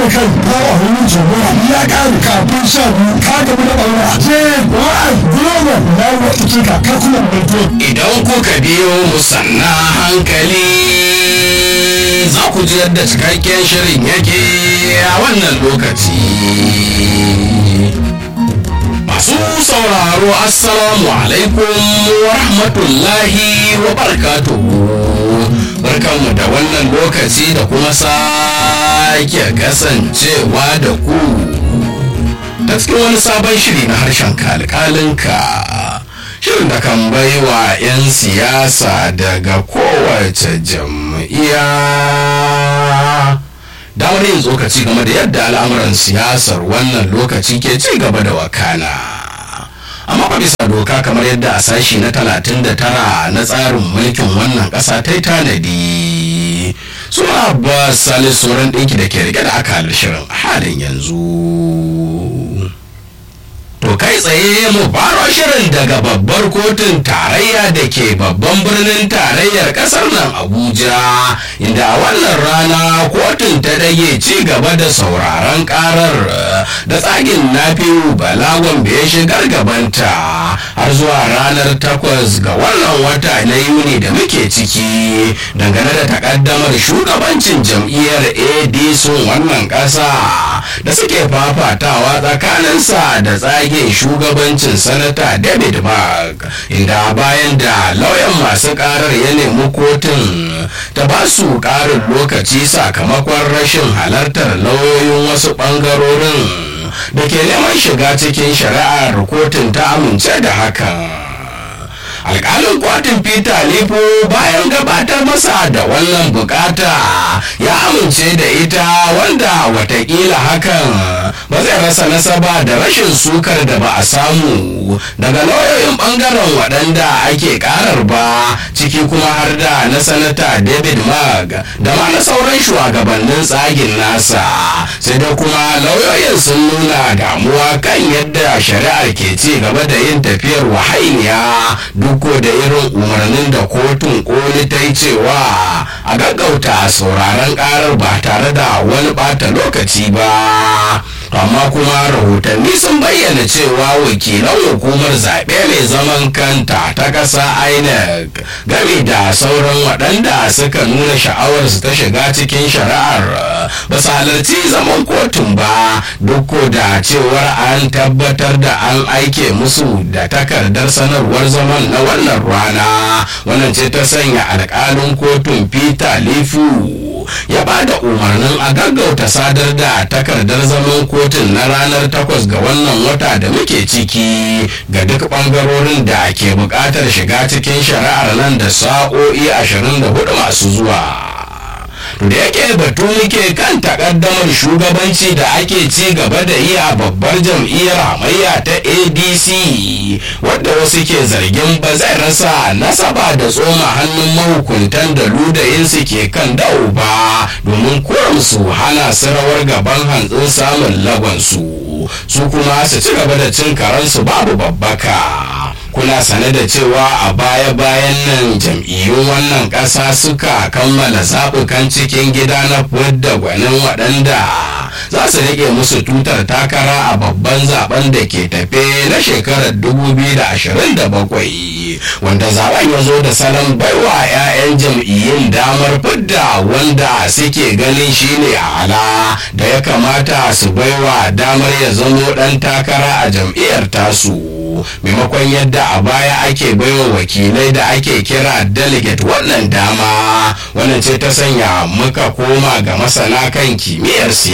da kai ko a wurin jama'a ya ƙare kafin sha biyu ka gamu da ɓaura je wa'ai global na yi wata cika ka kuma mai idan kuka biyo musanna hankali za ku ji yadda cikakken shirin yake a wannan lokaci masu sauraro assalamu alaikum wa rahmatullahi wa barakatuhu barkanmu da wannan lokaci da kuma sake kasancewa da ku ta cikin wani sabon shiri na harshen kalkalinka shirin da kan baiwa 'yan siyasa daga kowace jam'iyya damar yin tsokaci game da yadda al'amuran siyasar wannan lokaci ke ci gaba da wakana amma ba bisa doka kamar yadda a sashi na 39 na tsarin mulkin wannan ƙasa ta yi tanadi suna ba salisu sauran ɗinki da ke rike da akalar shirin a halin yanzu To kai tsaye mu faro shirin daga babbar kotun tarayya da ke babban birnin tarayyar kasar nan Abuja inda a wannan rana kotun ta dage ci gaba da sauraron karar da tsagin nafiu balagon ya shigar gabanta har zuwa ranar takwas ga wannan wata na yuni da muke ciki dangane da takaddamar shugabancin jam'iyyar adc wannan kasa da suke fafatawa tsakaninsa da tsagin rage shugabancin sanata david mark inda bayan da lauyan masu karar ya nemi kotun ta ba su karin lokaci sakamakon rashin halartar lauyoyin wasu bangarorin da ke neman shiga cikin shari'ar kotun ta amince da hakan alkalin kotun peter lifo bayan gabatar masa da wannan bukata ya amince da ita wanda watakila hakan ba zai rasa nasaba da rashin sukar da ba a samu daga lauyoyin bangaren waɗanda ake karar ba ciki kuma har da na sanata david mag da ma na sauran shugabannin tsagin nasa sai da kuma lauyoyin sun nuna damuwa kan yadda shari'ar ke ci gaba da yin tafiyar wahainiya duk da irin umarnin da kotun koli ta yi cewa a gaggauta sauraron karar ba tare da wani bata lokaci ba amma kuma rahotanni sun bayyana cewa wakilan hukumar zaɓe mai zaman kanta ta ƙasa inec game da sauran waɗanda suka nuna sha'awarsu ta shiga cikin shari'ar ba su halarci zaman kotun ba duk da cewar an tabbatar da an aike musu da takardar sanarwar zaman na wannan rana wannan ce ta sanya alƙalin kotun peter lifu ya ba da umarnin a gaggauta sadar da takardar zaman kotun na ranar takwas ga wannan wata da muke ciki ga duk bangarorin da ke buƙatar shiga cikin shari'ar nan da sa'o'i 24 masu zuwa da yake batu muke kan takaddamar shugabanci da ake ci gaba da yi a babbar jam'iyyar hamayya ta adc wadda wasu ke zargin ba zai rasa nasaba da tsoma hannun mahukuntan da ludayinsu ke kan dau ba domin kuram su hana su rawar gaban hantsin samun lagonsu su kuma su ci gaba da cin karansu babu babbaka kuna sane da cewa a baya-bayan nan jam'iyyun wannan ƙasa suka kammala zaɓukan cikin gida na da gwanin waɗanda za su rike musu tutar takara a babban zaben da ke tafe na shekarar 2027 wanda zaben ya zo da salon baiwa 'ya'yan jam'iyyun damar fidda wanda suke ganin shine ala da ya kamata su baiwa damar ya zamo ɗan takara a jam'iyyar tasu maimakon yadda a baya ake baiwa wakilai da ake kira delegate wannan dama wannan ce ta sanya muka koma ga masana kan kimiyyar siyasa